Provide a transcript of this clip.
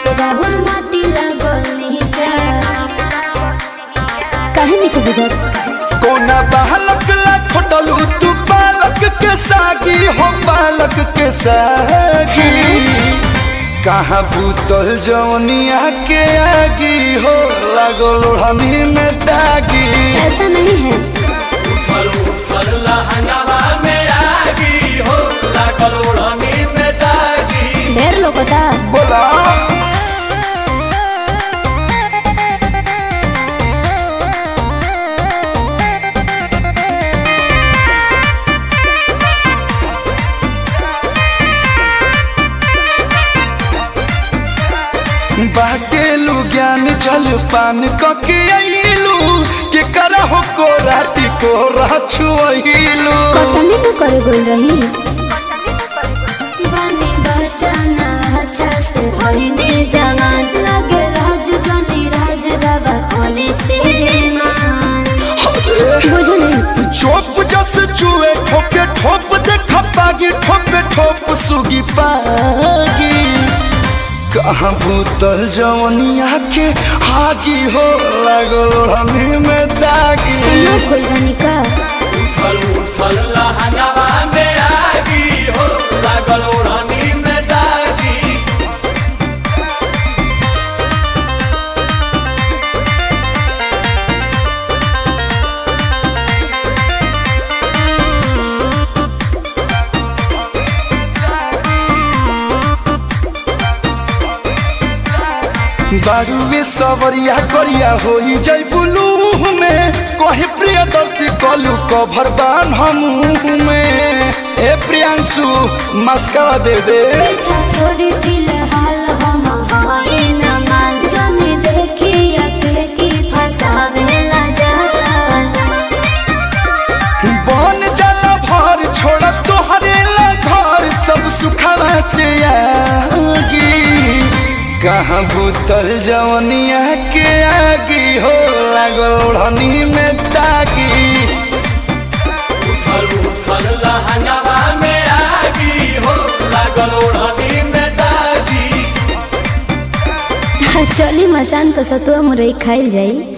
राहुल माटी लागल नीचा काहे निके बुझत कोना बालक ला खोटलू तू बालक के सागी हो बालक के सागी कहाँ भूतल जवनिया के आगी हो लागो लोढ़नी में दागी ऐसा नहीं है ढेर लोगता बोला बाटेलू ज्ञान जल पान कके अइलू के करहो को राटी को रछुइलू कटनी न करे गोल रही बनी बचाना अच्छा से होइने जवान लगे राज जनी राज रवा खोली से मान बुझो नहीं चोप जस चुए ठोके ठोप देख पागी ठोपे ठोप सुगी पागी कहाँ भूतल जवनिया के हागी हो लागल हमी में दागी सन्ना खोल बनी का बारूवे सवरिया करिया होई जय बुलू में कहे प्रियदर्शी कलू कभर बान हम में ए प्रियांशु मस्का दे दे पीछा छोड़ी फिलहाल हम हाय न मान जने देखिया के की फसावेला जान बन जाला भर छोड़ तोहरे ला घर सब सुखवा त्यागी कहाँ भूतल जवनिया के आगी हो लागल ओढ़नी में तागी चली मचान तो सतुआ मुरई खाइल जाई